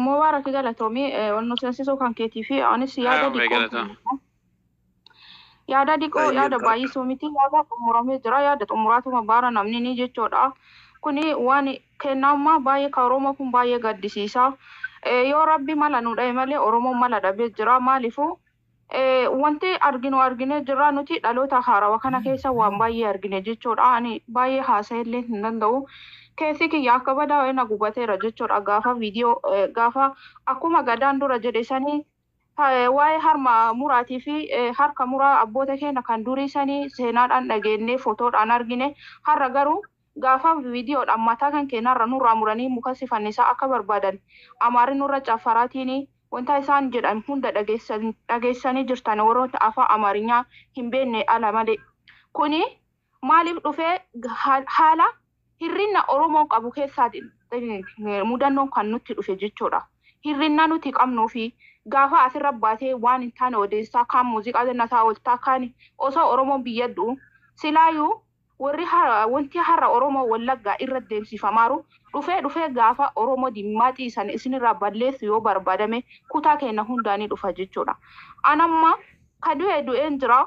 Mubaarak galatoomii ol nu seensisuu kan keetii fi anis yaada Haa, diqoo galatoom. yaada diqoo Baay'ee yaada gaariidha. baay'isuu miti yaada xumuramee jira yaada xumuraatuma baara namni ni jechuudha. Kuni waan kennammaa baay'ee kan Oromoo kun baay'ee gaddisiisa. Eh, Yoo rabbi mala nu dhahe malee Oromoon mala dhabee jira maaliifuu eh, wanti arginu arginee jirra nuti dhaloota haarawaa kana keessa waan baay'ee argine jechuudha. Ani baay'ee haasa'e illee hin danda'u. Keessi kiyya akka badaa wayina gubateera jechuudha gaafa viidiyoo eh, gaafa akkuma gadaan dura jedhe sanii eh, waa'ee harma muraatii fi eh, harka muraa abboota keenya kan durii sanii seenaadhaan dhageenyee footoodhaan argine har'a garuu gaafa viidiyoodhaan mataa kan keenyarra nurraa muranii muka sifannisaa akka barbaadan amaari nurra caffaraatiin wanta isaan jedhan hunda dhageessan- dhageessanii jirtan warroota afaan amaarinyaa hin beekne ala malee. Kuni maaliif dhufee ha- haala hirrinna Oromoon qabu keessaa mudannoon kan nutti dhufe jechuudha. Hirrinna nuti qabnuu fi gaafa asirra baatee waan hin taane odeessaa kaan muuziqaa gannataa ooltaa kaan osoo Oromoon biyyaddu silaayyuu warri hara- wanti har'a Oromoo Wallaggaa irra deemsifamaaru dhufee dhufee gaafa Oromoo dimmaaxii san isinirraa balleessu yoo barbaadame kutaa keenya hundaanii dhufa jechuudha. Anamma ka du'e du'een jira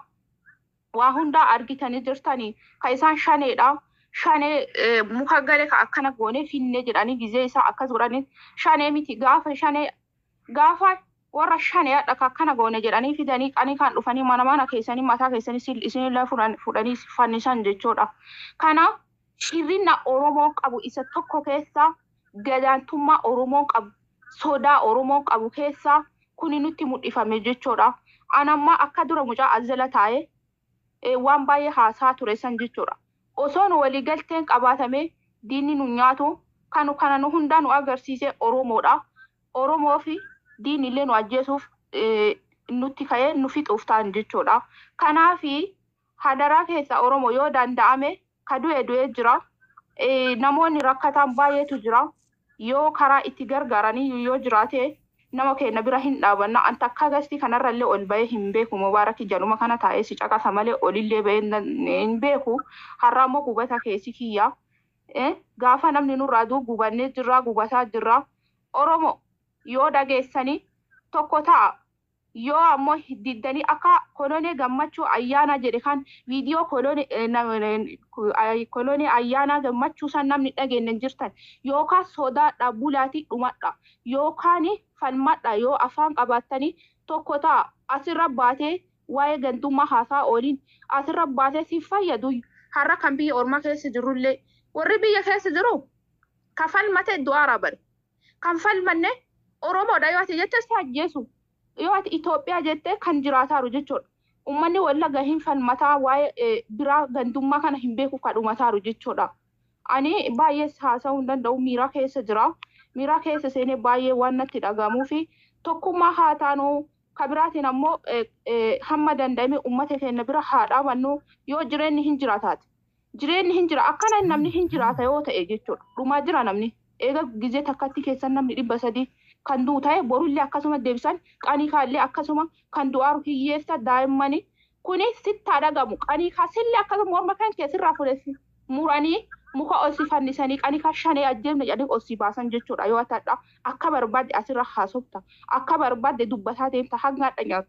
waa hundaa argitanii jirtanii ka isaan shaneedha. Shanee eh, muka galee ka akkana goonee finnee jedhanii gizee isaa akkas godhanii shanee miti gaafa shanee gaafa warra shanee hadha ka akkana goone jedhanii fidanii qanii kan dhufanii mana mana keessanii mataa keessanii sil- isinillee furan- fudhanii fannisan jechuudha. Kanaaf hirrina Oromoon qabu isa tokko keessaa gadaantummaa Oromoon qabu sodaa Oromoon qabu keessaa kuni nutti mul'ifame jechuudha. Anamma akka dura mucaa azala taa'ee eh, waan baay'ee haasaa ture san jechuudha. Osoo nu waliigalteen qabaatamee diinni nu nyaatu kanu kana nu hundaa nu agarsiise Oromoodha. Oromoo fi diinni illee nu ajjeesuuf eh, nutti ka'ee nu fixuuf ta'an jechuudha. Kanaafi hadaraa keessa Oromoo yoo danda'ame ka du'e du'ee jira. Eh, Namoonni rakkataan baay'eetu jira. Yoo karaa itti gargaaranii yoo jiraate nama keenya bira hin dhaabanna. An takka gasti kanarrallee ol bahee hin beeku. Mubaarakii jaluma kana taa'ee si caqasa malee olillee bahee hin dan- hin beeku. Har'a immoo gubata keessi kiyya. Eh, Gaafa namni nurraa du'u gubannee jirra gubataa jirra. Oromoo yoo dhageessanii tokko ta'a. Yoo ammoo diddanii akka kolonee gammachuu ayyaana jedhe kan viidiyoo kolonee eh, nam- eh, ku- ay- kolonee ayyaana gammachuu san namni dhageenye jirtan yookaan sodaadha bulaatii dhumadha yookaan falmadha yoo afaan qabaattanii tokko ta'a asirra baatee waa'ee gandummaa haasaa ooliin asirra baatee si fayyadu har'a kan biyya ormaa keessa jirullee warri biyya keessa jiru kan falmate du'aara bare kan falmanne Oromoodha yoo ati jette si ajjeesu yoo ati Itoophiyaa jette kan jiraataaru jechuudha. Uummanni wallagga hin falmataa waa'ee eh, biraa gandummaa kana hin beeku kan dhumataaru jechuudha. Ani baay'ee haasa'uu hin danda'u miira keessa jira. Miira keessa seenee baay'ee waan natti dhagahamuu fi tokkummaa haa taanu ka biraatiin ammoo eh, eh, hamma danda'ame uummata keenya bira haa dhaabannu yoo jireenyi hin jiraataati. Jireenyi hin jira akkana namni hin jiraata yoo ta'e jechuudha. Dhumaa jira namni. Eega gizee takkatti keessan namni dhibba sadii kan du'u ta'e borullee akkasuma deebisan qanii kaallee akkasuma kan du'aaru hiyyeessa daa'immanii kuni sitti dhagamu qanii kaasillee akkasuma morma kan keessirraa fudhesi muranii muka osii fannisanii qanii kaa shanee ajjeefne jedhanii osii baasan jechuudha yoo ta'edha akka barbaadde asirra haasofta akka barbaadde dubbataa deemta hanga hadha nyaatu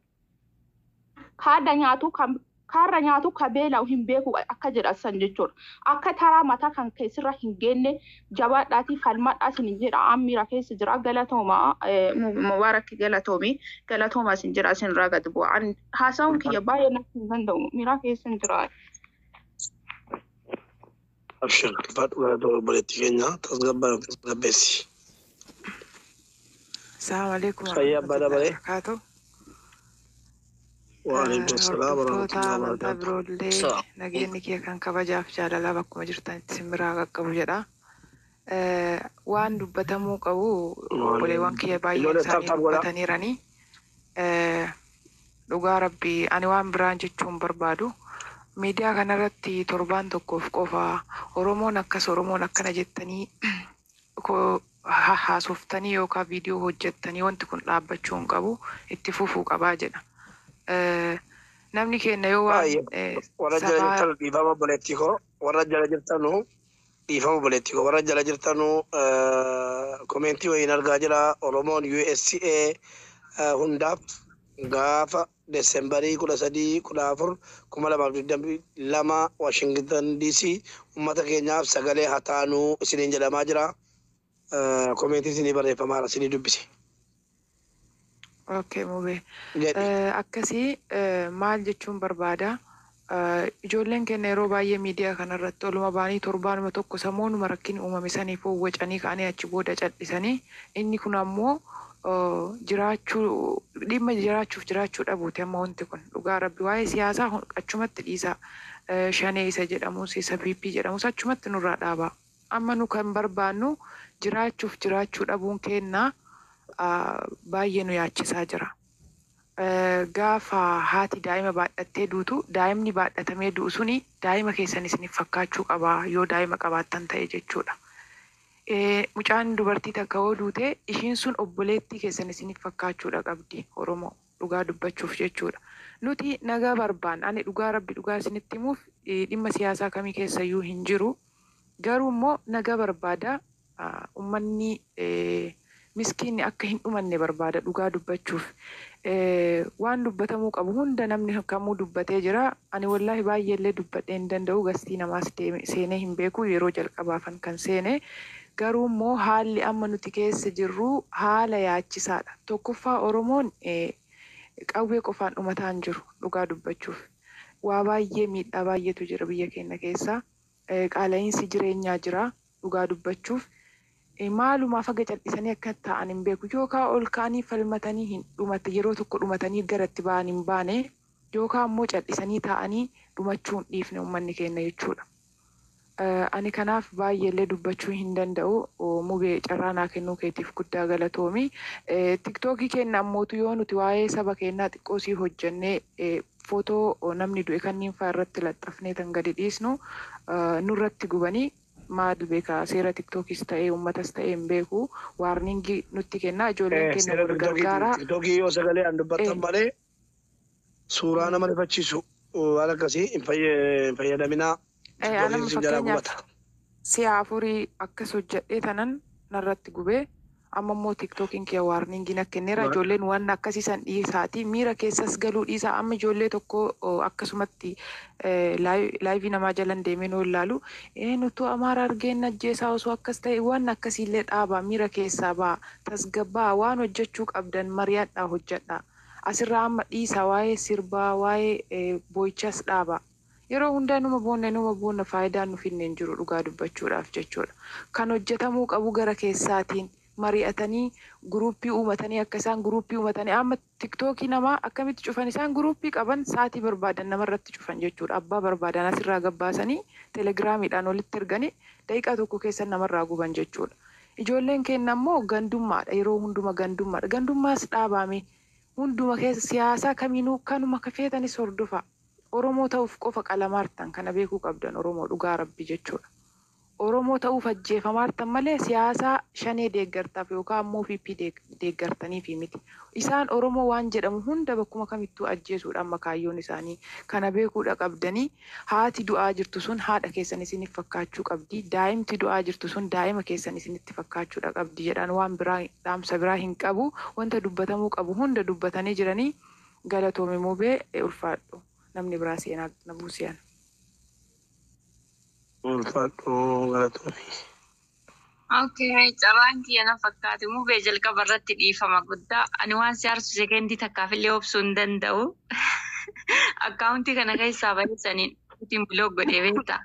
haadha nyaatu kan kaarra nyaatu ka beela'u hin beeku akka jedhasan jechuudha. Akka taraa mataa kan keessirra hin geenne jabaadhaatii falmadhaa isin jedha ammiira keessa jira galatooma mubaarakki galatoomi galatooma isin jira isin irraa gad bu'a. Ani haasa'uun kiyya baay'ee natti hin danda'u miira keessa hin jira. Abshir, faadhuma obboleettii keenya tasgabbaa tasgabbeessi. Assalamu alaikum Fayyaa abbaa dabalee. wabarakatuh. Waalaikum salaam Hordoftoota warahmatullahi amantaa wabarakatuh. biroollee Salaam. nageenyi kee kan kabajaaf jaalalaa bakkuma jirtanitti simbiraa qaqqabu jedha. Eh, Waan dubbatamuu qabu obboleewwan kiyya baay'een Ijoollee isaanii taphtaaf godhaa. dubbataniiranii. Eh, Dhugaa rabbii ani waan biraan jechuun barbaadu. Miidiyaa kanarratti torbaan tokkoof qofa Oromoon akkas Oromoon akkana jettanii ko- ha- haasoftanii yookaan viidiyoo hojjettanii wanti kun dhaabbachuu hin qabu itti fufuu qabaa jedha. Eh, Namni keenya yoo waan Baay'ee eh, warra jala sabaa jirtan dhiifama obboleettii koo warra jala jirtanu dhiifama obboleettii koo warra jala jirtanu komentii wayiin argaa jira oromoon USCA hundaaf gaafa desembarii kudha sadii kudha afur kuma lamaaf digdamii lama Washington DC ummata keenyaaf sagalee haa taanuu isiniin jedhamaa jira. Komentii isinii barreeffamaadha isinii dubbise. Okay, mubee. Jedhi. Eh, Akkasii eh, maal jechuun barbaada? Eh, Ijoolleen keenya yeroo baay'ee miidiyaa kanarratti oluma baanii torbaanuma tokko samuunuma rakkin uumame saniif wacanii ka'anii achi booda callisanii inni kun ammoo eh, jiraachuu dhimma jiraachuuf jiraachuu dhabuuti amma wanti kun dhugaa rabbi waa'ee siyaasaa hun- achumatti dhiisa Eh, shanee isa jedhamus isa piippii jedhamus achumatti nurraa dhaaba amma nu kan barbaannu jiraachuuf jiraachuu dhabuun kennaa ah, baay'ee nu yaachisaa jira. Eh, gaafa haati daa'ima baadhattee duutu daa'imni baadhatamee du'u suni daa'ima keessan isiniif fakkaachuu qaba yoo daa'ima qabaattan ta'e jechuudha. Eh, Mucaan dubartii takka yoo duute ishiin sun obboleettii keessan isiniif fakkaachuudha qabdi Oromoo dhugaa dubbachuuf jechuudha. Nuti nagaa barbaanna ani dhugaa rabbi dhugaa isinitti himuuf eh, dhimma siyaasaa kamii keessayyuu hin jiru. Garuu immoo nagaa barbaada ah, ummanni eh, miskiinni akka hin dhumanne barbaada dhugaa dubbachuuf. Eh, waan dubbatamuu qabu hunda namni kamuu dubbatee jira. Ani wallaahi baay'eellee dubbadhee hin danda'u gastii namaas deeme- seenee hin beeku yeroo jalqabaafan kan seene. Garuu immoo haalli amma nuti keessa jirru haala yaachisaadha. Tokkoffaa Oromoon eh, qawwee qofaan dhumataa hin jiru dhugaa dubbachuuf. Waa baay'ee miidhaa baay'eetu jira biyya keenya keessa. Eh, Qaala'iinsi jireenyaa jira dhugaa dubbachuuf. Eh, maalumaaf haga cal'isanii akka ta'an hin beeku yookaan ol ka'anii falmatanii hin dhumate yeroo tokko dhumatanii gara itti ba'an hin baane yookaan immoo cal'isanii taa'anii dhumachuu hin dhiifne uummanni keenya jechuudha. Eh, Ani kanaaf baay'eellee dubbachuu hin danda'u Oh, mubee carraa naa kennuu keetiif guddaa galatoomi. Eh, Tiktookii keenya ammootu yoo nuti waa'ee saba keenyaa xiqqoo sii hojjennee eh, footoo oh, namni du'e kanniin fa'aa irratti laxxafnee tan gadi dhiisnu eh, nurratti gubanii maal beekaa seera tiktookis ta'ee uummatas ta'ee hin beeku waarningii nutti kennaa ijoolleen keenya Seera wal gargaaraa tiktokii yoo sagalee an dubbattan Eh. malee suuraa nama rifachiisu waan akkasii hin fayya- hin fayyadaminaa. Eh, Tiktookiin anama isin jalaa fakkeenyaaf gubata. si'a afurii akkas hojjedhee tanan narratti gubee amma immoo tiktookiin kee waarningiin akka kenneera Right. ijoolleen waan akkasiisan dhiisaati miira keessas galuu dhiisaa amma ijoollee tokko oh, akkasumatti eh, laay- laayivii namaa jalan deemee noo ilaalu ee nutu amaara argeen ajjeesaa osoo akkas ta'e waan akkasiillee dhaabaa miira keessaa baa tasgabbaa waan hojjechuu qabdan mari'adhaa hojjedhaa asirraa amma dhiisaa waa'ee sirbaa waa'ee eh, boo'ichas dhaabaa yeroo hundaa numa boonne numa boonna faayidaan nuuf hin jiru dhugaa dubbachuudhaaf jechuudha. Kan hojjetamuu qabu gara keessaatiin mari'atanii guruuppii uumatanii akka isaan guruuppii uumatanii amma tiktookii namaa akkamitti cufan isaan guruuppii qaban saatii barbaadan namarratti cufan jechuudha. Abbaa barbaadan asirraa gabbaasanii telegiraamiidhaan walitti erganii daqiiqaa tokko keessa namarraa guban jechuudha. Ijoolleen keenya ammoo gandummaadha yeroo hunduma gandummaadha. Gandummaas dhaabame hunduma keessa siyaasaa kamiinuu kanuma kafeetanis hordofa. Oromoo ta'uuf qofa qalamaartan kana beekuu qabdan Oromoo dhugaa rabbi jechuudha. Oromoo ta'uuf ajjeefamaartan malee siyaasaa shanee deeggartaaf yookaan ammoo fiippii deeggartaniifi miti. Isaan Oromoo waan jedhamu hunda bakkuma kamittuu ajjeesuudha amma kaayyoon isaanii. Kana beekuudha qabdanii haati du'aa jirtu sun haadha keessan isiniif fakkaachuu qabdi. Daa'imti du'aa jirtu sun daa'ima keessan isinitti fakkaachuudha qabdi jedhan waan biraa dhaamsa biraa hin qabu. Wanta dubbatamuu qabu hunda dubbatanii jiranii galatoome mubee ulfaadhu. namni biraa seenaa na buusiyan. Ulfaadhoo galatoomii. Okay, carraan kiyya na fakkaate mubee jalqaba irratti dhiifama guddaa. Ani waan si aarsu sekendii takkaaf illee obsuu hin danda'u. Akkaawuntii kana keessaa bareessaniin ittiin biloog godhee beektaa.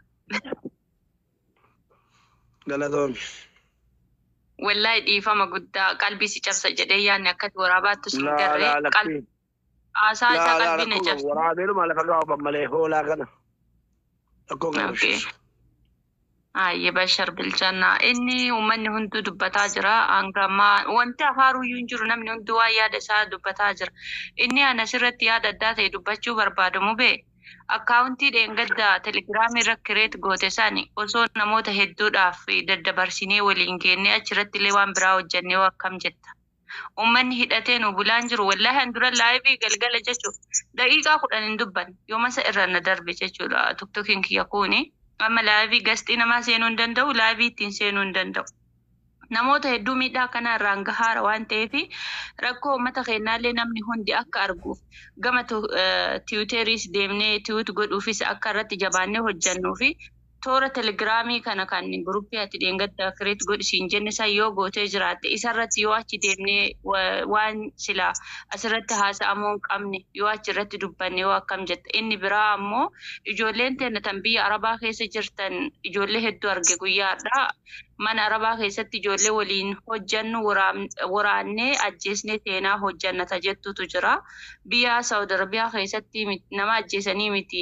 Galatoomii. Wallaahi dhiifama guddaa qalbii si cabsa jedhee yaadni akkati waraabaattu sin Laa garree laa qalbii lakkii. haasaa isaa Laa laa qalbii na rakkoo qabu. cabsa. Waraabeenuma lafa gaafatan malee hoolaa kana. Rakkoo qabu. Okay. Ayyee bashar bilchannaa inni uummanni hunduu dubbataa jira hanga ammaa wanti afaaruyyuu hin jiru namni hunduu waan yaada isaa dubbataa jira inni ana asirratti yaada addaa ta'e dubbachuu barbaadu mubee akkaawuntii dheengadda telegiraamii irra kireet goote sani osoo namoota hedduudhaaf daddabarsinee waliin geennee achirratti illee waan biraa hojjennee akkam jetta. Uummanni hidhatee nu bulaan jiru wallaahi an dura laayivii galgala jechuudha daqiiqaa kudhan hin dubbanne yoomasa irra na darbe jechuudha tuktukiin kiyya kuuni. amma laayivii gastii namaa seenuu hin danda'u laayivii ittiin seenuu hin danda'u. Namoota hedduu miidhaa kana irraan gahaara waan ta'eef rakkoo uummata keenyaallee namni hundi akka arguuf gama tiwuteriis deemnee tiwut godhuufis akka irratti jabaannee hojjannuu fi toora telegiraamii kana kan guruppii ati dheengadda kireet godhisiin jenne san yoo gootee jiraatte isarratti yoo achi deemnee waan silaa asirratti haasa'amuu hin qabne yoo achi irratti dubbanne yoo akkam jette inni biraa ammoo ijoolleen teenya tan biyya arabaa keessa jirtan ijoollee hedduu arge guyyaadha mana arabaa keessatti ijoollee waliin hojjannu waraannee ajjeesnee seenaa hojjannata jettutu jira biyya saawud arabiyaa keessatti nama ajjeesanii miti.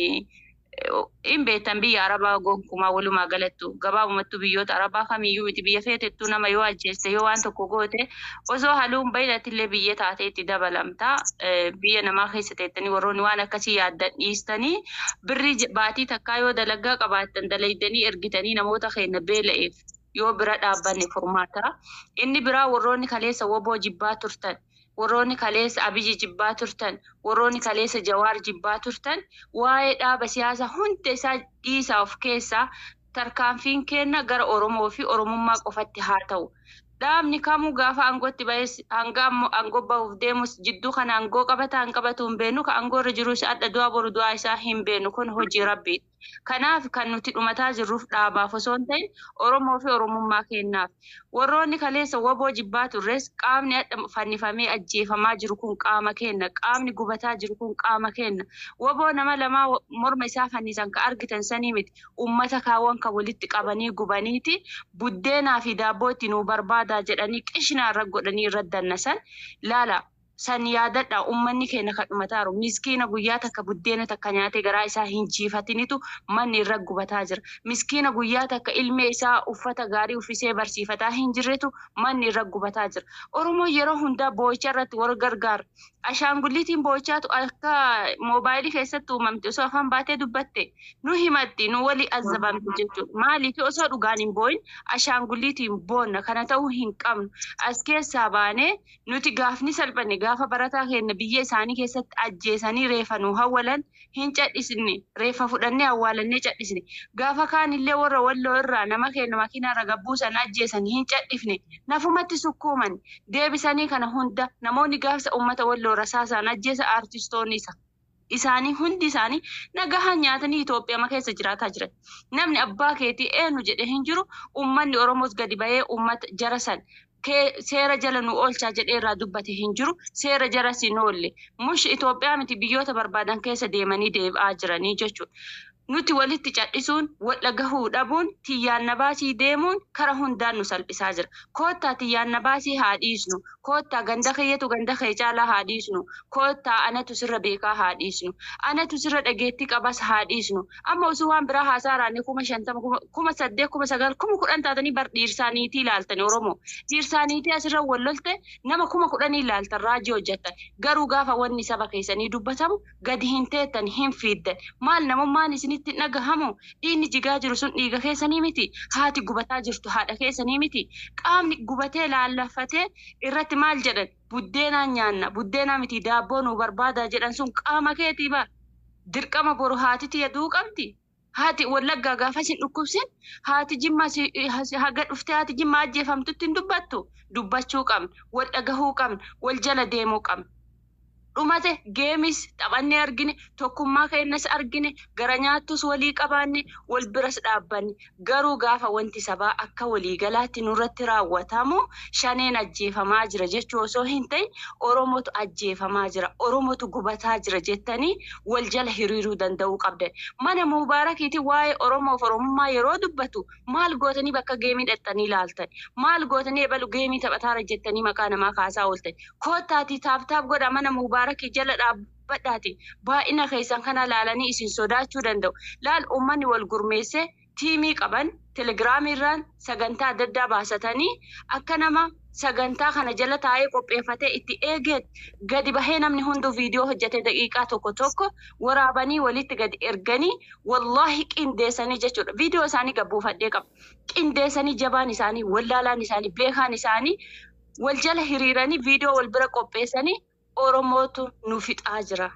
hin beektan biyya arabaa gonkumaa walumaa galattu gabaabumattuu biyyoota arabaa kamiyyuu miti biyya feetettuu nama yoo ajjeeste yoo waan tokko goote osoo haluun baay'atillee biyya taatee itti dabalamta biyya namaa keessa teettanii warroonni waan akkasii yaaddan dhiistanii birrii baatii takkaa yoo dalagaa qabaattan dalaydanii ergitanii namoota keenya beela'eef yoo bira dhaabbanne furmaata inni biraa warroonni kaleessa woboo jibbaa turtan warroonni kaleessa abiyyi jibbaa turtan warroonni kaleessa jawaar jibbaa turtan waa'ee dhaaba siyaasaa hunda isaa dhiisaa of keessaa tarkaanfiin kenna gara oromoo fi oromummaa qofatti haa ta'u. Dhaabni kamuu gaafa aangootti ba'es hanga aangoo bahuuf deemus jidduu kana aangoo qabata hin qabatu hin beeknu ka aangoo irra jirus adda du'a boru du'aa isaa hin beeknu kun hojii rabbiidha. Kanaaf kan nuti dhumataa jirruuf dhaabaaf osoo hin ta'in Oromoo fi Oromummaa kennaaf. Warroonni kaleessa woboo jibbaa turres qaamni fannifamee ajjeefamaa jiru kun qaama kenna. Qaamni gubataa jiru kun qaama kenna. Woboo nama lamaa morma isaa fannisan ka argitan sanii miti. Uummata kaawwan kan walitti qabanii gubaniiti. Buddeenaa fi daabboo itti nuu barbaadaa jedhanii qishinaa irra godhanii irra dannasan. Laala san yaadadha uummanni keenya kan dhumataaru miskiina guyyaa takka buddeena takka nyaatee garaa isaa hin jiifatinitu manni irra gubataa jira miskiina guyyaa takka ilmee isaa uffata gaarii uffisee barsiifataa hin jirretu manni irra gubataa jira oromoo yeroo hundaa boo'icha irratti wal gargaara ashaangulliitiin boo'ichaatu akka moobaayilii keessatti uumamte osoo afaan baatee dubbatte nu himatti nu wali azzabamte jechuudha maaliif osoo dhugaan hin boo'in ashaangulliitiin boonna kana ta'uu hin qabnu as keessaa baanee nuti gaafni salphanne gaafa barataa keenya biyya isaanii keessatti ajjeesanii reefa nu hawwalan hin cadhisne reefa fudhannee awwaalannee cadhisne gaafa kaanillee warra walloo irraa nama keenya makiinaa irra gabbuusan ajjeesanii hin cadhifne nafumatti sukkuuman deebisanii kana hunda namoonni gaafsa uummata walloo rasaasaan ajjeesa aartistoonni isa. Isaanii hundi isaanii nagahaan nyaatanii Itoophiyaa keessa jiraataa jiran. Namni abbaa keetii eenyu jedhee hin jiru uummanni Oromoos gadi bahee uummata jara san seera jala nu oolchaa jedhee irraa dubbate hin jiru seera jala si nu oolle mush Itoophiyaa miti biyyoota barbaadan keessa deemanii deebi'aa jiranii jechuudha. Nuti walitti cadhisuun wal gahuu dhabuun xiyyaanna baasii deemuun kara hundaan nu salphisaa jira. Koottaa xiyyaanna baasii haa dhiisnu. Koottaa ganda keeyyatu ganda kee caalaa haa dhiisnu. Koottaa anatu sirra beekaa haa dhiisnu. Anatu sirra dhageettii qabas haa dhiisnu. Amma osoo waan biraa haasaaraanii kuma shantama kuma saddeet kuma sagal kuma kudhan taatanii bar dhiirsaaniitii ilaaltan Oromoo. Dhiirsaaniitii asirra wal lolte nama kuma kudhanii ilaaltan raajii hojjettan. Garuu gaafa wanni saba keessanii dubbatamu gadi hin teettan hin fiiddan. Maal namummaan isin isinitti dhagahamu dhiinni jigaa jiru sun dhiiga keessanii miti haati gubataa jirtu haadha keessanii miti qaamni gubatee laallafatee irratti maal jedhan buddeenaan nyaanna buddeenaa miti daabboo nu barbaadaa jedhan sun qaama keetii bara dirqama boru haati tiyaduu qabdi. Haati wallaggaa gaafa isin dhukkubsin haati jimma haga dhuftee haati jimma ajjeefamtutti hin dubbattu dubbachuu qabna wal dhagahuu qabna wal jala deemuu qabna. dhumate geemis taphannee argine tokkummaa keenyas argine gara nyaattus walii qabaanne wal biras dhaabbanne garuu gaafa wanti sabaa akka waliigalaatti nurratti raawwatamu shaneen ajjeefamaa jira jechuu osoo hin ta'in oromotu ajjeefamaa jira oromotu gubataa jira jettanii wal jala hiriiruu danda'uu qabdan mana mubaarakiiti waa'ee oromoof oromummaa yeroo dubbatu maal gootanii bakka geemii dhaxxanii ilaaltan maal gootanii ebalu geemii taphataara jettanii maqaa namaa kaasaa ooltan koottaati taaptaap godha mana mubaarakii baara jala dhaabbadhaati baay'ina keessan kana laalanii isin sodaachuu danda'u laal uummanni wal gurmeessee tiimii qaban telegiraamiirraan sagantaa adda addaa baasatanii akka nama sagantaa kana jala taa'ee qopheeffatee itti eegeet gadi bahee namni hunduu viidiyoo hojjetee daqiiqaa tokko tokko waraabanii walitti gadi erganii wallaahi qindeessanii jechuudha viidiyoo isaanii gabbuufadhee qaba qindeessanii jabaan isaanii wallaalaan isaanii beekaan isaanii wal jala hiriiranii viidiyoo wal bira qopheessanii Oromootu nu fixaa jira.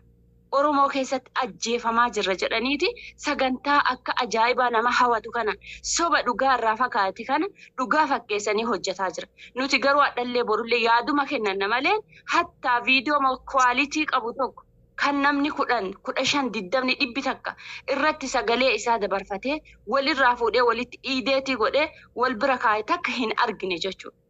Oromoo keessatti ajjeefamaa jirra jedhaniiti sagantaa akka ajaa'ibaa nama hawwatu kana soba dhugaa irraa fagaate kana dhugaa fakkeessanii hojjetaa jira. Nuti garuu hadhallee borullee yaaduma kennanna malee hattaa viidiyoo kwaalitii qabu tokko kan namni kudhan kudha shan diddamni dhibbi takka irratti sagalee isaa dabarfatee walirraa fuudhee walitti iideetii godhee wal bira kaa'e takka hin argine jechuudha.